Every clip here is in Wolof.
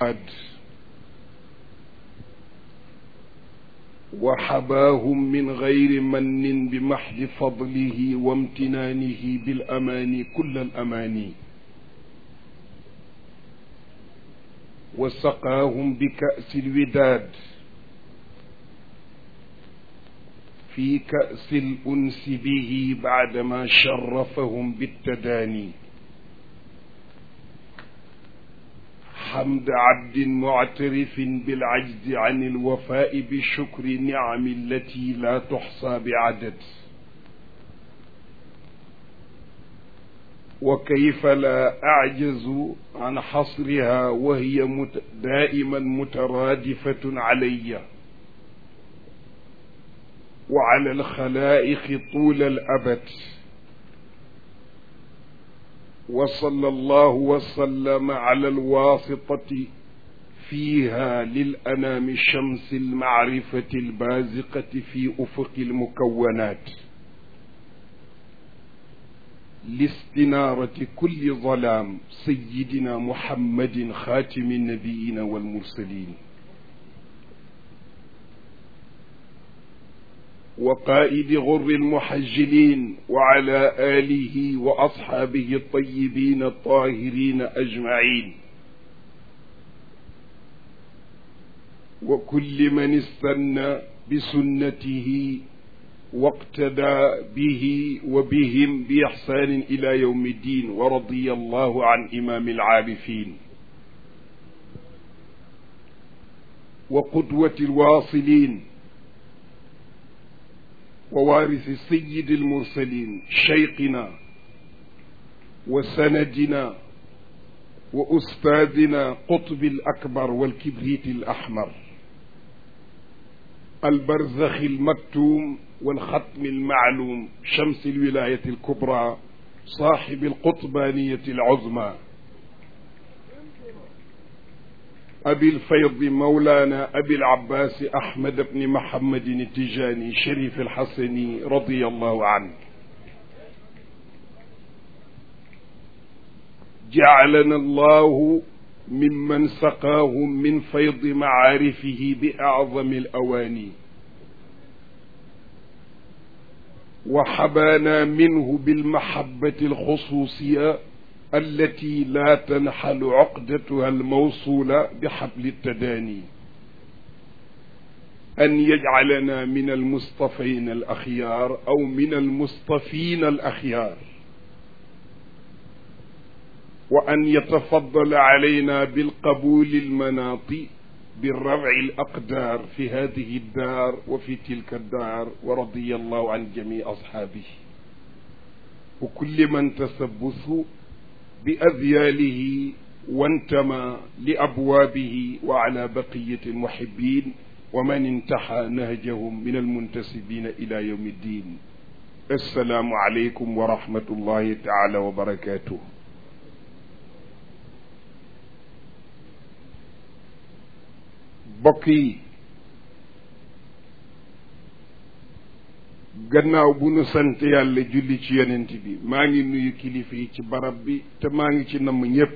وحباهم من غير من بمحض فضله وامتنانه بالأماني كل الأماني وسقاهم بكأس الوداد في كأس الأنس به بعدما شرفهم بالتداني حمد عبد معترف بالعجز عن الوفاء بشكر نعم التي لا تحصى بعدد وكيف لا أعجز عن حصرها وهي مت دائما مترادفة علي وعلى الخلائق طول الأبد وصلى الله وسلم على الواسطة فيها للأنام شمس المعرفة البازقة في أفق المكونات لاستنارة كل ظلام سيدنا محمد خاتم النبيين والمرسلين وقائد غر المحجلين وعلى آله وأصحابه الطيبين الطاهرين أجمعين وكل من استنى بسنته واقتدى به وبهم بإحسان إلى يوم الدين ورضي الله عن إمام العارفين وقدوة الواصلين ووارث سيد المرسلين شيقنا وسندنا وأستاذنا قطب الأكبر والكبريت الأحمر البرزخ المكتوم والختم المعلوم شمس الولاية الكبرى صاحب القطبانية العظمى أبي الفيض مولانا أبي العباس أحمد بن محمد التجاني شريف الحسني رضي الله عنه جعلنا الله ممن سقاهم من فيض معارفه بأعظم الأواني وحبانا منه بالمحبة الخصوصية التي لا تنحل عقدتها الموصولة بحبل التداني أن يجعلنا من المصطفين الأخيار أو من المصطفين الأخيار وأن يتفضل علينا بالقبول المناطي بالرفع الأقدار في هذه الدار وفي تلك الدار ورضي الله عن جميع أصحابه وكل من تسبثوا بأذياله وانتمى لأبوابه وعلى بقية المحبين ومن انتحى نهجهم من المنتسبين إلى يوم الدين السلام عليكم ورحمة الله تعالى وبركاته bokk yi gannaaw bu nu sant yàlla julli ci yonent bi maa ngi nuyu kilifa yi ci barab bi te maa ngi ci namm ñépp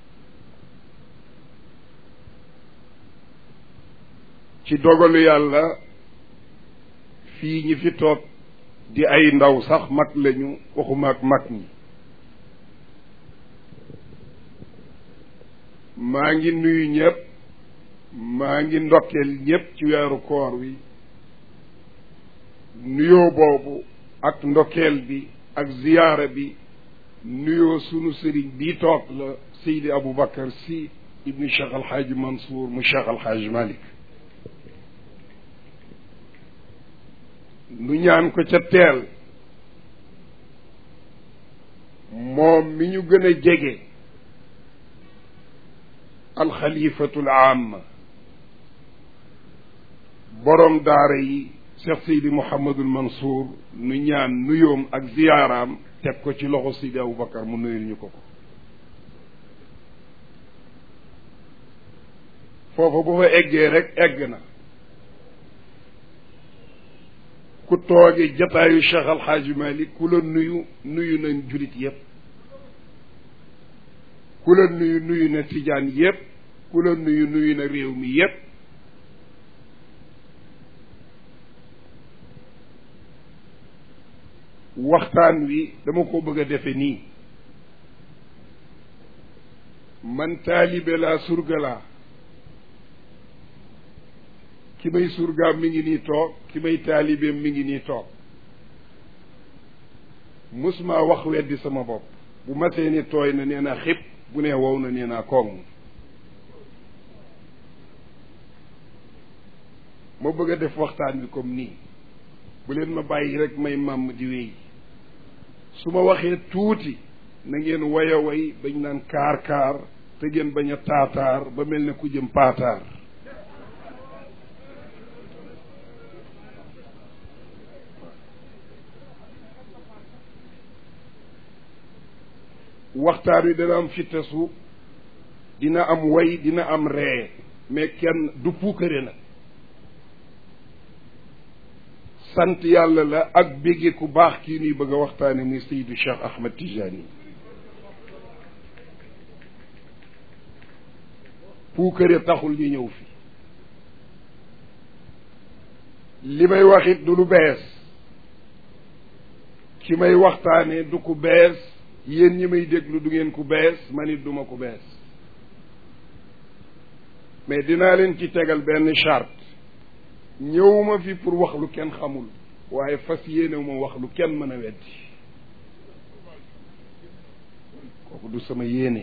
ci dogalu yàlla fii ñi fi toog di ay ndaw sax mag lañu waxuma ak mag ñi maa ngi nuyu ñépp maa ngi ndokkeel ñépp ci weeru koor wi nuyoo boobu ak ndokkeel bi ak ziyaara bi nuyoo sunu sëriñ bii toog la Seydi Aboubacar Sy ibnu Cheikh Alxaaji Mansour mu Cheikh Alxaaji Malik nu ñaan ko ca teel moom mi ñu gën a jege alxalifatul aama boroom daara yi Cheikh Seydi Mouhamadul Mansour nu ñaan nuyoom ak ziyaaraam teg ko ci loxo Seydi Aboubacar mu nuyul ñu ko ko foofa bu fa eggee rek egg na ku tooge jataayu Cheikh Alxaaji Malik ku la nuyu nuyu nañ julit yépp ku la nuyu nuyu na tijaan yépp ku la nuyu nuyu na réew mi yépp waxtaan wi dama ko bëgg a defe nii man taalibe laa surga laa ki may surgaam mi ngi nii toog ki may taalibeem mi ngi nii toog musuma wax weddi sama bopp bu masee ni tooy na nee naa xib bu nee wow na nee naa koŋ ma bëgg a def waxtaan bi comme nii bu leen ma bàyyi rek may màmm di wéy su ma waxee tuuti na ngeen way a way bañ naan kaar kaar te ngeen bañ a taataar ba mel ne ku jëm paataar waxtaan wi dana am fittasu dina am way dina am ree mais kenn du puukare nag sant yàlla la ak bégge ku baax kii nuy bëgg a waxtaane muy Seydou Cheikh Ahmed Tijani puukare taxul ñu ñëw fi li may wax it du lu bees ki may waxtaane du ku bees yéen ñi may déglu du ngeen ku bees man it duma ku bees mais dinaa leen ci tegal benn charte ñëwuma fi pour wax lu kenn xamul waaye fas yéene ma wax lu kenn mën a weddi kooku du sama yéene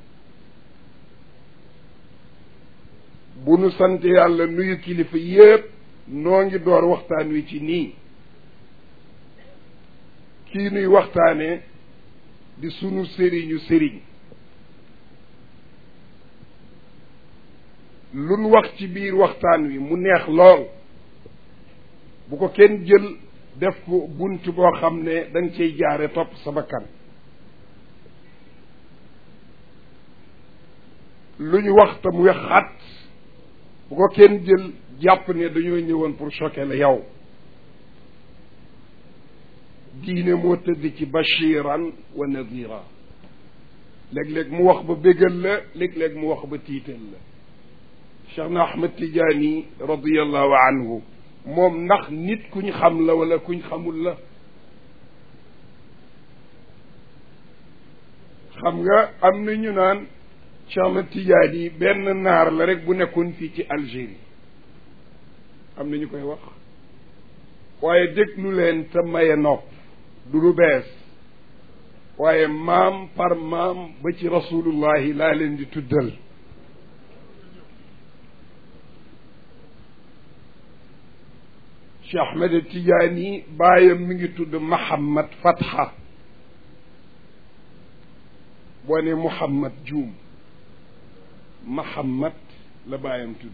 bu nu sant yàlla nuyu kilifa yépp noo ngi door waxtaan wi ci nii kii nuy waxtaane di sunu sëriñu sëriñ luñ wax ci biir waxtaan wi mu neex lool bu ko kenn jël def ko bunt boo xam ne da nga cay jaare topp sa bakkan lu ñu wax te mu wex xat bu ko kenn jël jàpp ne dañoo ñëwoon pour choquer la yow diine moo tëdd ci bashiran wa nadira léeg-léeg mu wax ba bégal la léeg-léeg mu wax ba tiital la cheikh na ahmad tijaani radiallahu anhu moom ndax nit kuñ xam la wala kuñ xamul la xam nga am na ñu naan cheikh ahmad tijaani benn naar la rek bu nekkoon fii ci Algérie am na ñu koy wax waaye déglu leen te maye nopp du lu bees waaye maam par maam ba ci rasulullahi laa leen di tuddal Cheikh Ahmed Tidiane baayam mi ngi tudd Mahamad Fatha boo ne Muhammad juum Mahamad la baayam tudd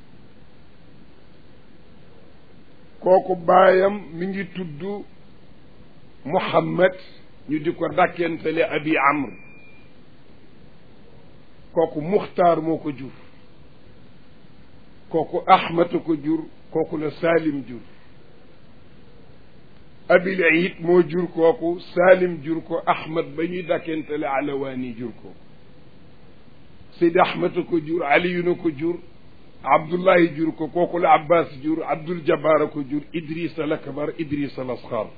kooku baayam mi ngi tudd Muhammad ñu di ko dàkkentale abi amr kooku muxtaar moo ko jur kooku ahmad ko jur kooku la salim jur abil iid moo jur kooku salim jur ko ahmad ba ñuy dàkkentale alawaani jur ko seydi ahmad ko jur aliyuna ko jur abdullahi jur ko kooku la abbas jur abdul jabbaar ko jur idris al akbar idris al asxar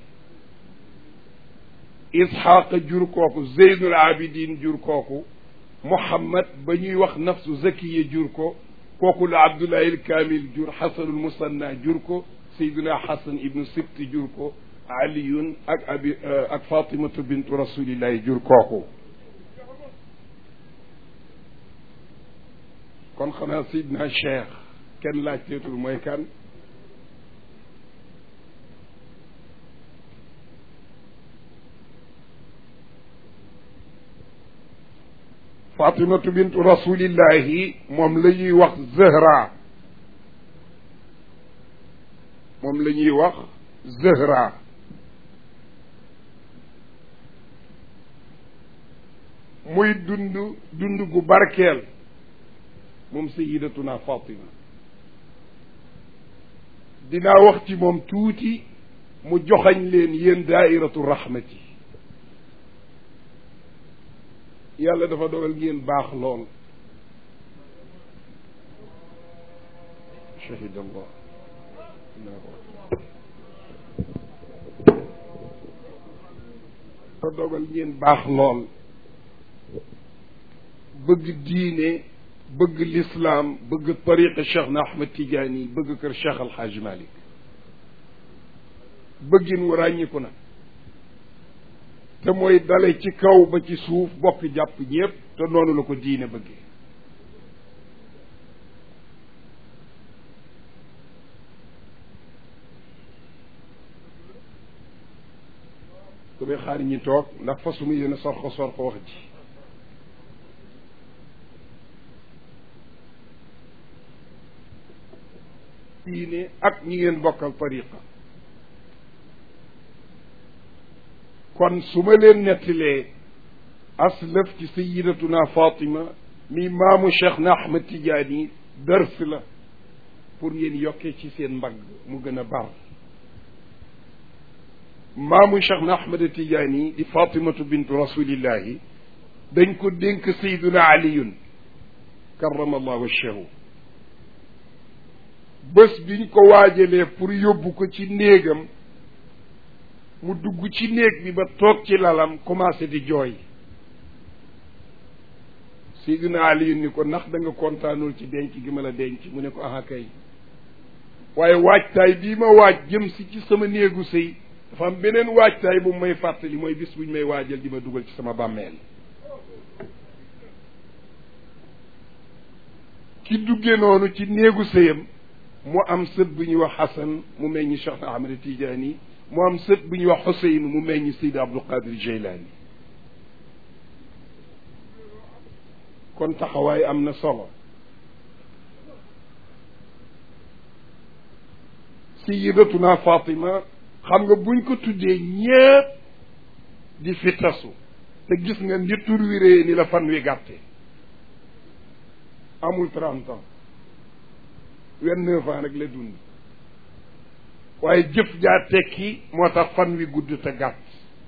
isxaq jur kooku zeynul abidin jur kooku muhammad ba ñuy wax nafsu zakiya jur ko kooku la abdullahi al kamil jur xasanul musanna jur ko sayduna xasan ibnu sibti jur ko aliyun ak abi ak fatimatu bintu rasulillahi jur kooku kon xanaa sayidna cheikh kenn laajteetul mooy kan fatimatu bintu rasulillahi moom la ñuy wax zahra moom la ñuy wax zahra muy dund dund gu barkeel moom sayidatuna fatima dinaa wax ci moom tuuti mu joxañ leen yéen daairatu rahmati yàlla dafa dogal ngeen baax lool shahida allah ko dogal ngeen baax lool bëgg diine bëgg lislaam bëgg tariqa cheikh na ahmad tidiane bëgg kër cheikh alxaaj malik bëggin wu ràññiku nag te mooy dale ci kaw ba ci suuf bokk jàpp ñépp te noonu la ko diine bëggee damay xaar ñi toog ndax fasuma yéen a sorxo sorxo wax ji diine ak ñi ngeen bokkal tariqa kon su ma leen nettilee aslëf ci sayidatuna fatima mi maamu cheikh na ahmad tidiane dërs la pour ngeen yokkee ci seen mbagg mu gën a bar maamu cheikh na ahmad tidiane di fatimatu bintu rasulillahi dañ ko dénk sayduna aliyun karamallahu wajhahu bés biñ ko waajalee pour yóbbu ko ci néegam mu dugg ci néeg bi ba toog ci lalam commencé di jooy Seydina Ali ni ko ndax da nga kontaanul ci denc gi ma la denc mu ne ko aha kay waaye waajtaay bii ma waaj jëm si ci sama néegu sëy dafa am beneen waajtaay bu may fàttali mooy bis buñ may waajal di ma dugal ci sama bàmmeel ki duggee noonu ci néegu sëyam mu am sët bu ñuy wax Xasan mu meññi Cheikh na Ahmad Tijaani mu am sët bu ñuy wax Xuseyn mu meññi Seydi Abdul Qadir Jeylaani kon taxawaay am na solo Sayyidatuna Fatima xam nga buñ ko tuddee ñépp di fi tasu te gis nga ni tur wi ree ni la fan wi gàtte amul trente ans vingt-neuf ans rek la dund waaye jëf jaa tekki moo tax fan wi gudd te gàtt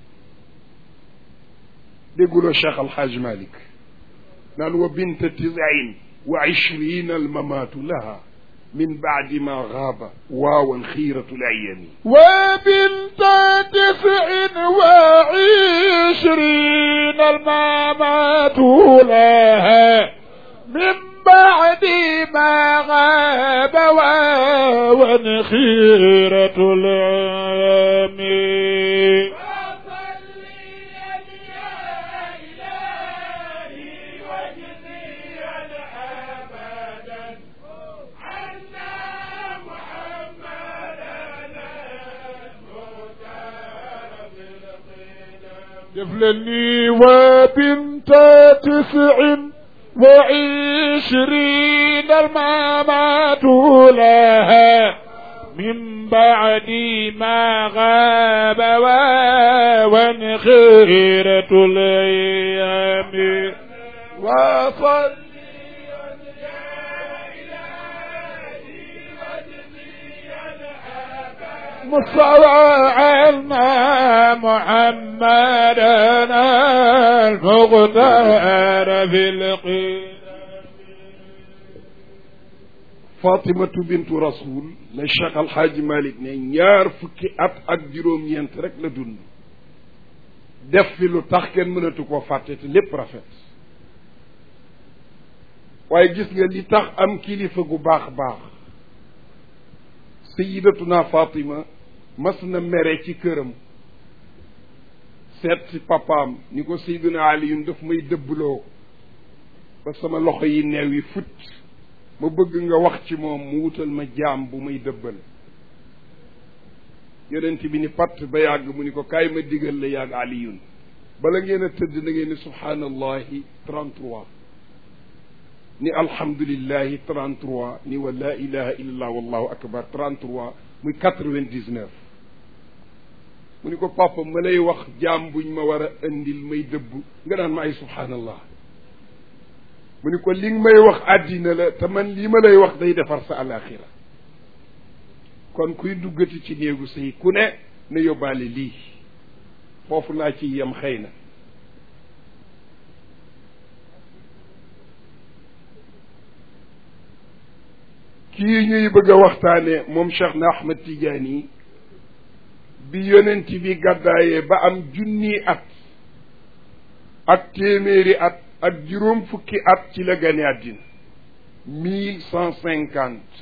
dégguloo cheikh alxaaj malik naan wa bint tisain wa ishrina almamaatu laha min baadi ma gaaba waawan xiiratu layami wa bint tisin wa ishrina almamaatu laha min بعد ما غاب واوا خيرة العام جفلني وبنت تسع وعشرين الممات لها من بعد ما غاب وانخيرة الأيام وصل مصطفى محمدنا المختار في القيام fatimatu bintu rasul la cheikh alxaaji malik ne ñaar fukki at ak juróom-ñeent rek la dund def fi lu tax kenn mënatu koo fàtte te lépp rafet waaye gis nga li tax am kilifa gu baax baax sayidatuna fatima mas na mere ci këram seet si papaam ni ko sayiduna aliyun daf may dëbbloo ba sama loxo yi neew yi fut ma bëgg nga wax ci moom mu wutal ma jaam bu may dëbbal yonent bi ni patt ba yàgg mu ni ko kaay ma digal la yàgg aliyun bala ngeen a tëdd na ngeen ni subhaanallahi 33 ni alhamdulillahi 33 ni wa la ilaha illallah wallahu akbar 33 muy 99 mu ni ko papa ma lay wax jaam buñ ma war a indil may dëbb nga naan ma ay subhaanallah mu ni ko li nga may wax àddina la te man lii ma lay wax day defar sa alaxira kon kuy duggati ci néegu sëy ku ne na yóbbaale lii foofu laa ci yem xëy na kii ñuy bëgg a waxtaane moom Cheikh na Ahmed Tidiane bi yonent bi gàddaayee ba am junni at ak téeméeri at ak juróom fukki at ci la gane àddina mille cent cinquante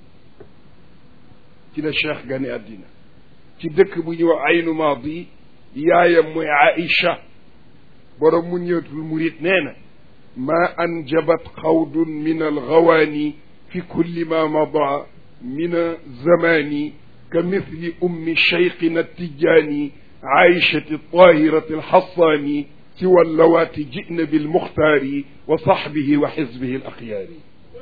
ci la cheikh gane àddina ci dëkk bu ñuy wax aynu maadi yaayam mooy aïcha borom mu ñëetul murit nee na ma anjabat xawdun min algawaani fi kulli ma mada min zamani ka mithli ummi cheikhina tijaani aïchati tahirati alxassaani siwa allawaati jina bilmuxtaari wa saxbihi wa xizbihi alaxyaari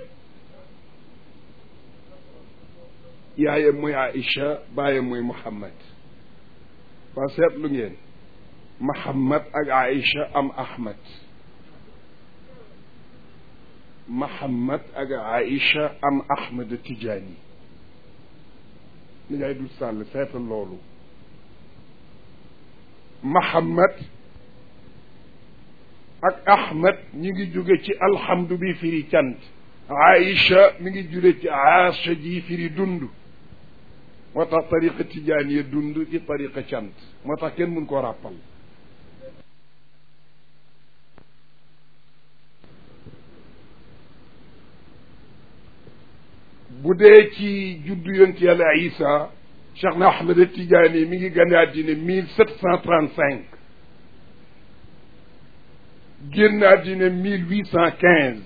yaayam mooy Aïcha baayam mooy Muhammad waa seetlu ngeen Muhammad ak Aïcha am Ahmad Muhammad ak Aïcha am Ahmad Tijaani ni ngay dul sàll seetal loolu Muhammad ak Ahmad ñu ngi jóge ci alhamdu bi firi cant Aïcha mi ngi jóge ci aasha ji firi dund moo tax tariqa tijaaniya dund ci tariqa cant moo tax kenn mun koo ràppal bu dee ci juddu yonent yàlla isa cheikh na ahmed tijaani mi ngi gane àddina mille sept cent trente cinq génn àddina mille huit cent quinze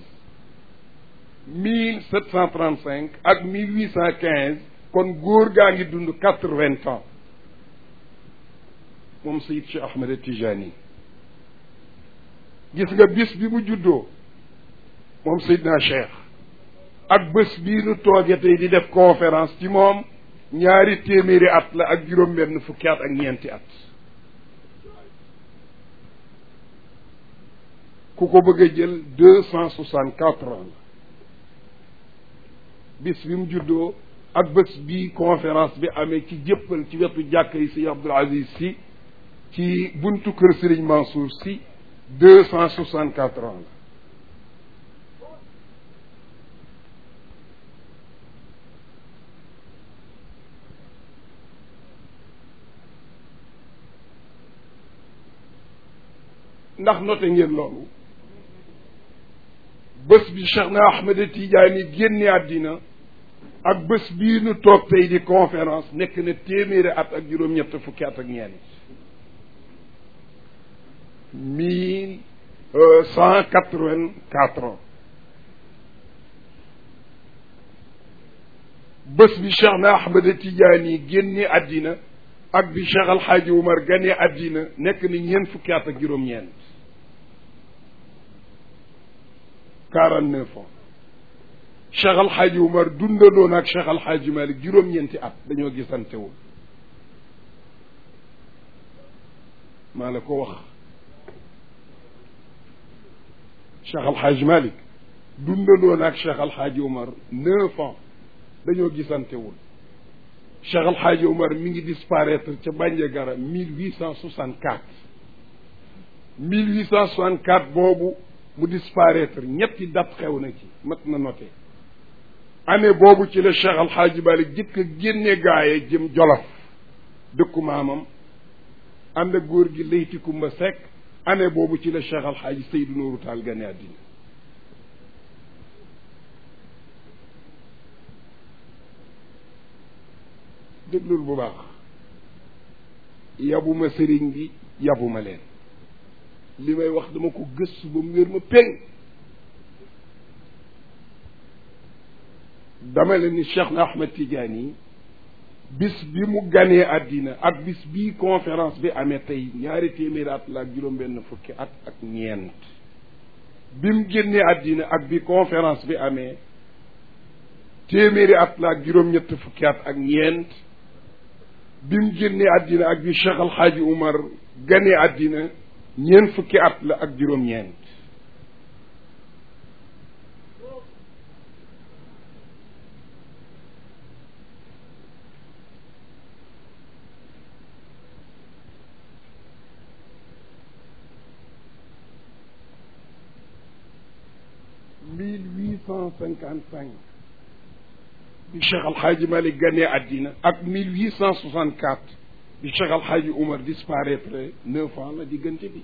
mille sept cent trente cinq ak mille huit cent quinze kon góor gaa ngi dund quatre vingt ans moom Sayid Cheikh Ahmed Tijani gis nga bis bi mu juddoo moom Seydina Cheikh ak bés bii nu tooge tey di def conférence ci moom ñaari téeméeri at la ak juróom-benn fukki at ak ñeenti at ku ko bëgg a jël deux cent soixante quatre ans la bis bi mu juddoo ak bés bii conférence bi amee ci jëppal ci wetu jàkka yi si Abdoul Aziz si ci buntu kër Serigne Mansour si deux cent soixante quatre ans la ndax noté ngeen loolu bés bi Cheikh na Ahmed Tidiane génne àddina ak bés bii nu toog tey di conférence nekk na téeméeri at ak juróom-ñett fukki at ak ñeent mille cent quatre-vingt-quatre ans bés bi Cheikh na Ahmed Tidiane génne àddina ak bi Cheikh Al Hadj Umar gane àddina nekk na ñeent fukki at ak juróom-ñeent quarante neuf ans Cheikh Al Hadj Umar dundandoon ak Cheikh Al Hadj Malick juróom-ñeenti at dañoo gisantewul maa la ko wax Cheikh Al Hadj Malick dundandoon ak Cheikh Al Hadj Umar neuf ans dañoo gisantewul Cheikh Al Hadj Umar mi ngi disparaître ca Bandiagara mille huit cent soixante quatre mille huit cent soixante quatre boobu mu disparaître ñetti date xew na ci mat na noté année boobu ci la Cheikh Al Hadj Malick jëkk a génne gaaye jëm Jolof dëkku maamam ànd ak góor gi Leyti Kumba Seck année boobu ci la Cheikh Al Hadj Seydou Nourou Tall gane àddina déglul bu baax yabuma sëriñ bi yabuma leen li may wax dama ko gëstu ba mu wér ma péng dama leen ni Cheikh na Ahmed Tidiane yi bis bi mu ganee àddina ak bis bii conférence bi amee tey ñaari téeméeri at la ak juróom-benn fukki at ak ñeent bi mu génnee àddina ak bi conférence bi amee téeméeri at la ak juróom-ñett fukki at ak ñeent bi mu génnee àddina ak bi Cheikh Al Hadj Umar ganee àddina ñeent fukki at la ak juróom-ñeent mille huit cent cinquante cinq bi Cheikh Alxaaji Malik ganee àddina ak mille huit cent soixante quatre bi Cheikh Alxaaji Umar disparaître neuf ans la diggante bi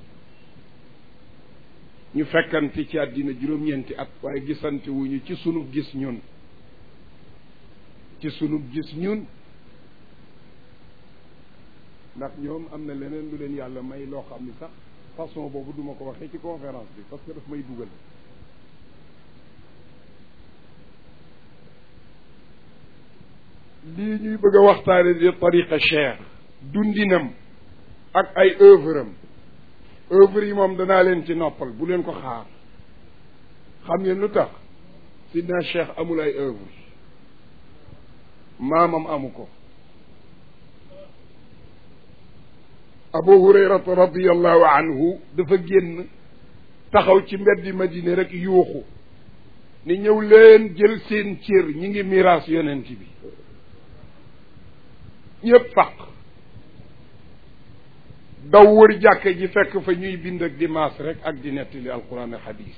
ñu fekkante ci àddina juróom-ñeenti at waaye gisante wuñu ci sunu gis ñun ci sunu gis ñun ndax ñoom am na leneen lu leen yàlla may loo xam ni sax façon boobu duma ko waxee ci conférence bi parce que daf may dugal lii ñuy bëgg a waxtaane di tariqa cheikh dundinam ak ay œuvre am œuvre yi moom danaa leen ci noppal bu leen ko xaar xam ngeen lu tax sidna cheikh amul ay œuvre maamam amu ko abu hurayrata radiallahu anhu dafa génn taxaw ci mbeddi madine rek yuuxu ni ñëw leen jël seen cër ñi ngi miraas yonent bi ñëpp faq daw wër jàkke ji fekk fa ñuy bind ak di maas rek ak di nettali alquran ak hadis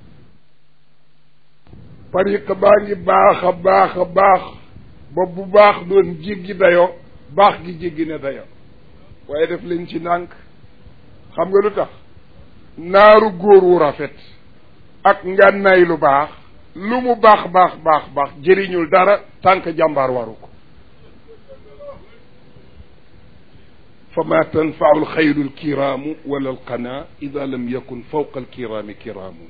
tariqa baa ngi baax a baax a baax ba bu baax doon jéggi dayo baax gi jéggi ne dayo waaye def leen ci ndànk xam nga lu tax naaru góor wu rafet ak ngànnaay lu baax lu mu baax baax baax baax jëriñul dara tànk jàmbaar waru ko fa ma tanfau alxayru alkiraamu wala alqana ida lam yakun fawqa alkiraami kiraamu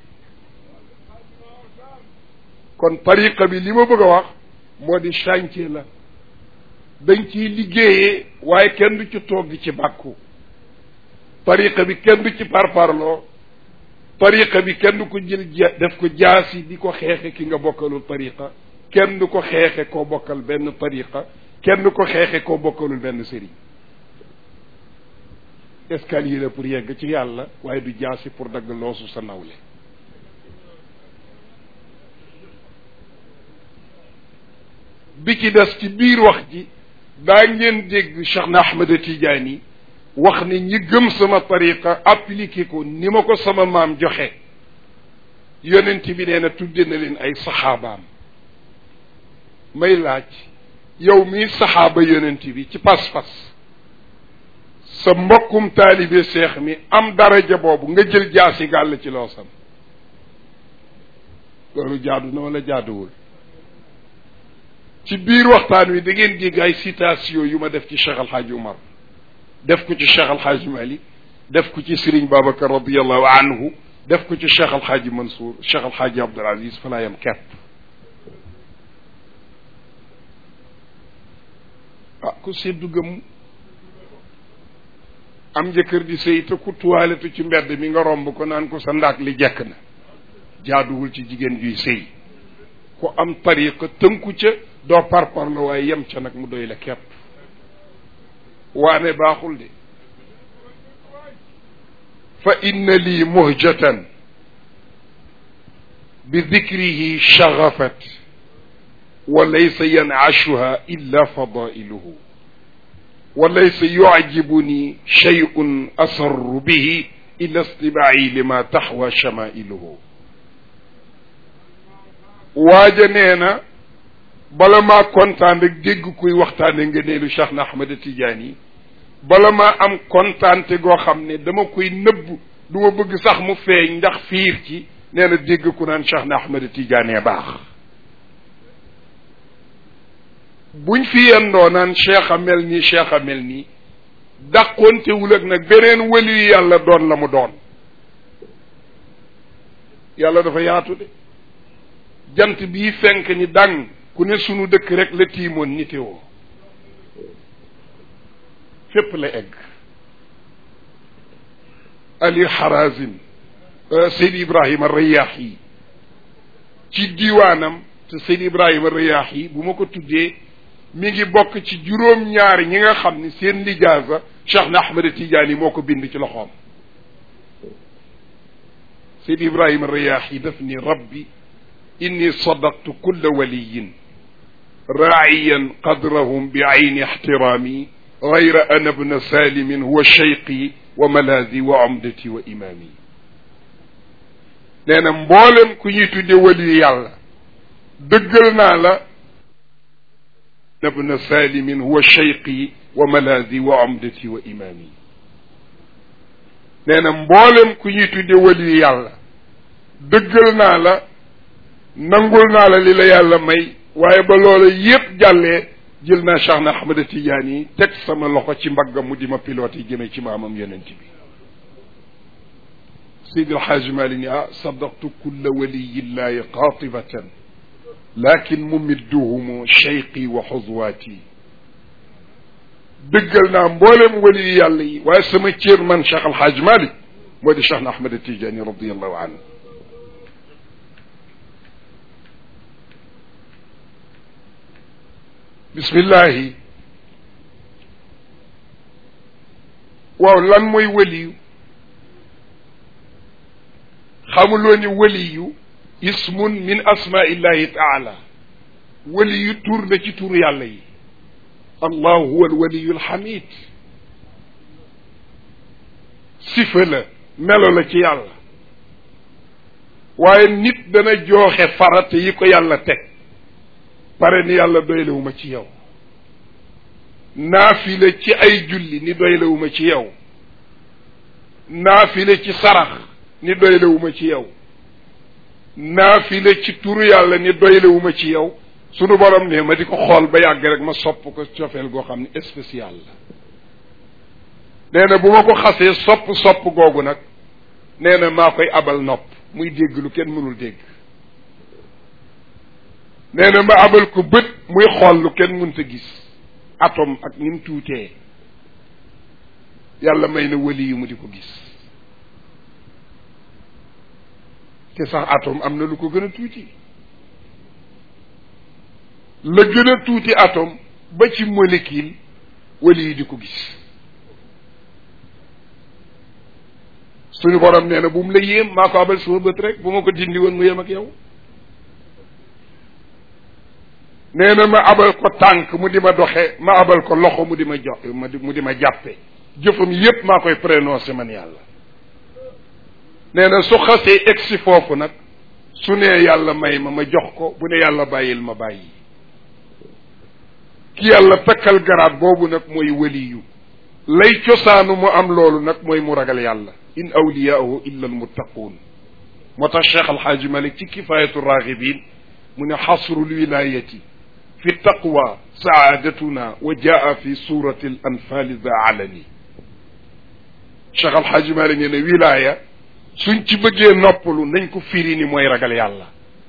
kon tariqa bi li ma bëgg a wax moo di chantier la dañ ciy liggéeyee waaye kenn du ci toog di ci bàkku tariqa bi kenn du ci parparloo tariqa bi kenn du ko jël def ko jaasi di ko xeexe ki nga bokkalul tariqa kenn du ko xeexe koo bokkal benn tariqa kenn du ko xeexe koo bokkalul benn sëriñ escalier la pour yegg ci yàlla waaye du jaasi pour dagg loosu sa nawle bi ci des ci biir wax ji daa ngeen dégg Cheikh na Ahmed Tidiane wax ni ñi gëm sama tariqa appliqué ko ni ma ko sama maam joxe yonent bi nee na tudde na leen ay saxaabaam may laaj yow mii saxaaba yonent bi ci pas-pas sa mbokkum taalibe seex mi am daraja boobu nga jël jaasi gàll ci loosam loolu jaadu na wala jaaduwul ci biir waxtaan wi da ngeen dégg ay citation yu ma def ci Cheikh Alhaaj Umar def ko ci Cheikh Alhaaj Malik def ko ci Serigne Babacar radiallahu anhu def ko ci Cheikh Alhaaj Mansour Cheikh Alhaaj Abdul Aziz fa laa yam kepp ah ku seddu gëm am njëkkër di sëy te ku tuwaaletu ci mbedd mi nga romb ko naan ko sa ndaak li jekk na jaaduwul ci jigéen juy sëy ku am tariqa tënku ca doo parpar la waaye yem ca nag mu doy la kepp waane baaxul de fa inna lii muhjatan bi dikrihi shagafat wa laysa yanashuha illa fadailuhu wa laysa yucjibuni shay'un asarru bihi illa istibaai lima taxwa shamailuhu waaja nee na bala maa kontaan rek dégg kuy waxtaane ngëneelu Cheikh na Ahmed Tidiane yi bala maa am kontaante goo xam ne dama koy nëbb du ma bëgg sax mu feeñ ndax fiir ci nee na dégg ku naan Cheikh na Ahmed Tidiane baax buñ fi yendoo naan cheikh a mel nii cheikh a mel nii dàqoontewul ak nag beneen wëli yàlla doon la mu doon yàlla dafa yaatu de jant bii fenk ni dàng ku ne sunu dëkk rek la tiimoon nitewoo fépp la egg ali harazim seydi ibrahima rayaax yi ci diiwaanam te seydi ibrahima rayaax yi bu ma ko tuddee mi ngi bokk ci juróom-ñaari ñi nga xam ni seen lijaasa cheikh na ahmad tidiane yi moo ko bind ci loxoom seydi ibrahima rayaax yi daf ni rabbi inni sadaqtu kulla waliyin raaciyan qadrahum bi ayni ixtiraami gayra ana bna salimin huwa cheyqi wa malaadi wa umdati wa imaami nee na mboolem ku ñuy tudde waliyu yàlla dëggal naa la ibna salimin huwa cheyqi wa malaadi wa amdati wa imaami nee na mboolem ku ñuy tudde wali yàlla dëggal naa la nangul naa la li la yàlla may waaye ba loola yépp jàllee jël naa Cheikh na Ahmada Tidiane yi teg sama loxo ci mbaggam mu di ma pilote yi jëmee ci maamam yonent bi Seydi El Hadji Malick ni ah sadaqtu kulla waliyillahi qaatibatan lakin mumidduhumu cheyqi wa xuzwaati dëggal naa mboolem wali yàlla yi waaye sama cër man Cheikh El Hadji Malick moo di Cheikh na Ahmada Tidiane radiallahu anhu bismillahi waaw lan mooy waliyu xamuloo ni waliyu ismun min asmaillahi taala waliyu tur la ci tur yàlla yi allah huwa alwaliyu alxamid sifa la melo la ci yàlla waaye nit dana jooxe farata yi ko yàlla teg pare ni yàlla doylewuma ci yow naafile ci ay julli ni doylewuma ci yow naafile ci sarax ni doylewuma ci yow naafile ci turu yàlla ni doylewuma ci yow sunu borom ne ma di ko xool ba yàgg rek ma sopp ko cofeel goo xam ne spécial la nee na bu ma ko xasee sopp sopp googu nag nee na maa koy abal nopp muy dégg lu kenn mënul dégg nee na ma abal ko bët muy xool lu kenn mënta gis atome ak ni mu tuutee yàlla may na wali yu mu di ko gis te sax atome am na lu ko gën a tuuti la gën a tuuti atome ba ci molécule wali yi di ko gis suñu borom nee na bu mu la yéem maa ko abal sama bët rek bu ma ko dindi woon mu yem ak yow nee na ma abal ko tànk mu di ma doxe ma abal ko loxo mu di ma jox mu di ma jàppe jëfam yépp maa koy prononcé man yàlla nee na su xasee egsi foofu nag su nee yàlla may ma ma jox ko bu ne yàlla bàyyil ma bàyyi ki yàlla takkal garaat boobu nag mooy waliyu lay cosaanu mu am loolu nag mooy mu ragal yàlla in awliyaahu illa almuttaquun moo tax cheikh alxaaji malik ci kifayatu raghibin mu ne xasru lwilayati fi taqwa saadatuna wa jaa fi surati al anfali za alani cheikh alxaaji malik nee ne wilaya suñ ci bëggee noppalu nañ ko firi ni mooy ragal yàlla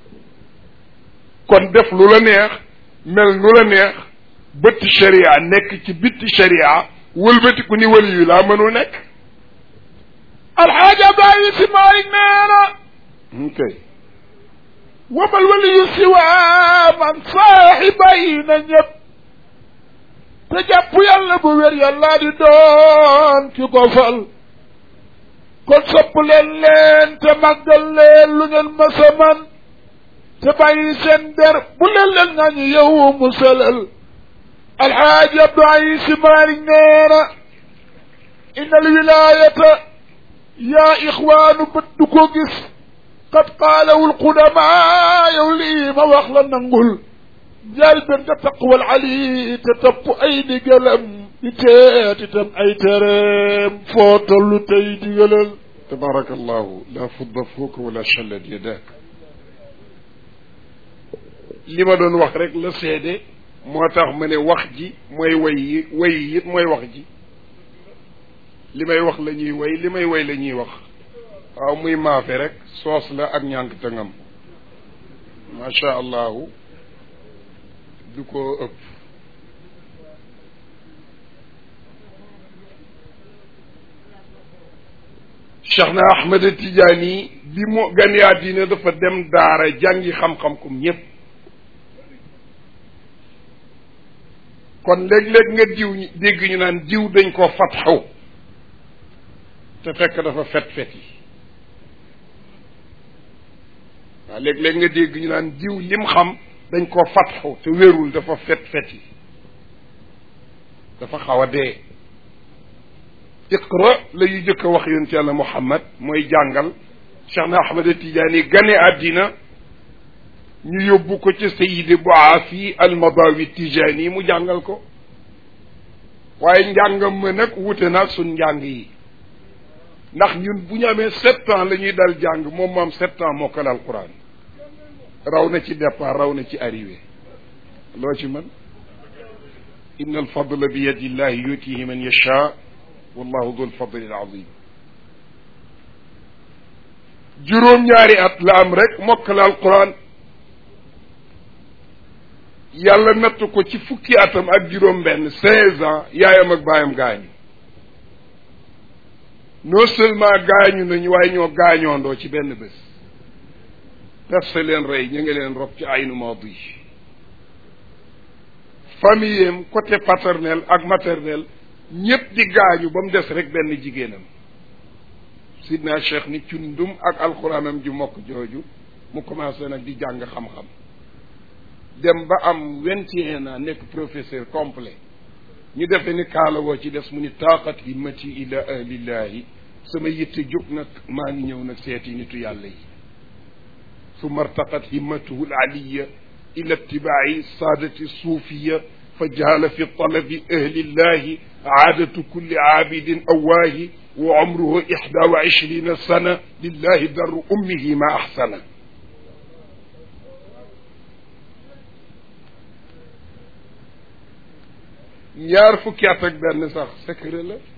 kon def lu la neex mel nu la neex bëtti sharia nekk ci bitti sharia wëlbatiku ni wali yu laa mënul nekk alxaaja Abdoulaye Si Maalik nee na ok wamal waliyu siwaa man saaxibay na ñëpp te jàpp yàlla bu wér yàllaa di doon ki ko fal kon sopp leen leen te màggal leen lu ngeen masa man te bàyyi seen der bu leen leen nga ñu yow musalal alxaaji Abdoulaye Si Maalik nee na inna alwilayata yaa ixwaanu bët du ko gis qad qaalawul qudamaa yow lii ma wax la nangul jaal benn nga taqwal ali te topp ay digalam di teet itam ay tereem foo tollu tey digalal tabaraka allahu la fudda fooka wala challat yadak li ma doon wax rek la seede moo tax ma ne wax ji mooy way yi way yi it mooy wax ji li may wax la ñuy way li may way la ñuy wax waaw muy maafe rek soos la ak ñànk tëngam macha allahu du ko ëpp Cheikh na Ahmed Tidiane bi mu gane àddina dafa dem daara jàngi xam-xam comme ñépp kon léeg-léeg nga diw dégg ñu naan diw dañ ko fatxaw te fekk dafa fet fet yi waaw léeg-léeg nga dégg ñu naan diw lim xam dañ koo fatxu te wérul dafa fet fet yi dafa xaw a dee iqra la yu jëkk a wax yonent yàlla muhammad mooy jàngal cheikh na ahmad tijaani gane àddina ñu yóbbu ko ci sayidi boafi almadawi tijani mu jàngal ko waaye njàngam ma nag wute naag suñ njàng yi ndax ñun bu ñu amee sept ans la ñuy dal jàng moom mu am sept ans mokkal alquran raw na ci départ raw na ci arrivé loo ci mën inna alfadla bi yadi illahi yutihi man yasha wallahu dul fadli alazim juróom-ñaari at la am rek mokkal alquran yàlla natt ko ci fukki atam ak juróom benn seize ans yaayam ak baayam gaañu non seulement gaañu nañu waaye ñoo gaañoondoo ci benn bés perse leen rey ñu ngi leen rob ci aynu maadi famille am côté paternel ak maternel ñépp di gaañu ba mu des rek benn jigéenam sidna cheikh ni cundum ak alxuraanam ju mokk jooju mu commencé nag di jàng xam-xam dem ba am vingt et un ans nekk professeur complet ñu defe ni kaala woo ci des mu ni taaqat himmati ila ahlillahi sama yitte jóg nag maa ngi ñëw nag seeti nitu yàlla yi summa artaqat himmatuhu alaliya ila ittibaai saadati suufiya fa jaala fi talabi ahlillahi aadatu kulli aabidin awaahi wa umruhu ixda wa ishrina sana lillahi darru ummihi ma axsana ñaar fukki at ak benn sax secret la